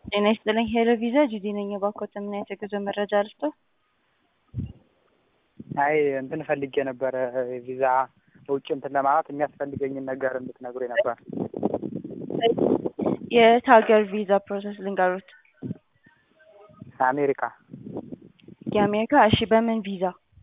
ጤና ይስጥልኝ ሄሎ ቪዛ ጁዲ ነኝ። የባኮት ምን አይነት የጉዞ መረጃ ልስጦ? አይ እንትን ፈልጌ ነበረ ቪዛ ውጭ እንትን ለማለት የሚያስፈልገኝን ነገር እንድትነግሩኝ ነበር። የት ሀገር ቪዛ ፕሮሰስ ልንገሩት? አሜሪካ። የአሜሪካ እሺ፣ በምን ቪዛ?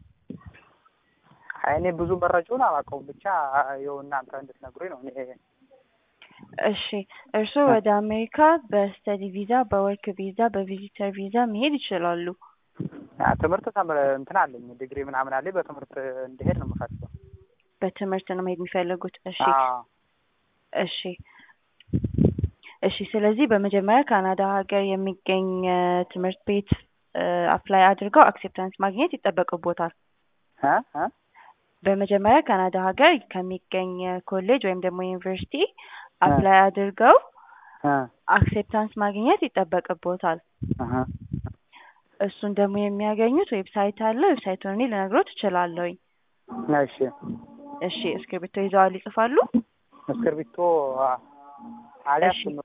አይ እኔ ብዙ መረጃውን አላውቀውም፣ ብቻ ይኸው እናንተ እንድትነግሩኝ ነው። እኔ እሺ፣ እርስዎ ወደ አሜሪካ በስተዲ ቪዛ፣ በወርክ ቪዛ፣ በቪዚተር ቪዛ መሄድ ይችላሉ። ያ ትምህርት ተምረ እንትን አለኝ ዲግሪ ምናምን አለኝ። በትምህርት እንድሄድ ነው የምፈልገው። በትምህርት ነው መሄድ የሚፈልጉት? እሺ አዎ። እሺ እሺ። ስለዚህ በመጀመሪያ ካናዳ ሀገር የሚገኝ እ ትምህርት ቤት አፕላይ አድርገው አክሴፕታንስ ማግኘት ይጠበቅቦታል። እ እ በመጀመሪያ ካናዳ ሀገር ከሚገኝ ኮሌጅ ወይም ደግሞ ዩኒቨርሲቲ አፕላይ አድርገው እ አክሴፕታንስ ማግኘት ይጠበቅቦታል። እህ እሱን ደግሞ የሚያገኙት ዌብሳይት አለ። ዌብሳይቱን እኔ ልነግሮት እችላለሁኝ። እሺ። እሺ እስክሪብቶ ይዘዋል? ይጽፋሉ? እስክርቢቶ አልያዝኩም።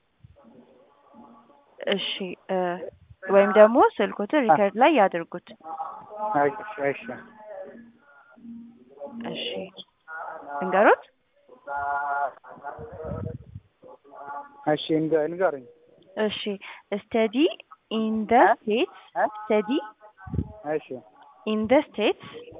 እሺ እ ወይም ደግሞ ስልኮትን ሪከርድ ላይ ያድርጉት። እሺ እሺ እሺ እንገሩት። እሺ እንገ- ንገሩኝ። እሺ ስተዲ ኢን ደ ስቴትስ እ? ስተዲ እሺ ኢን ደ ስቴትስ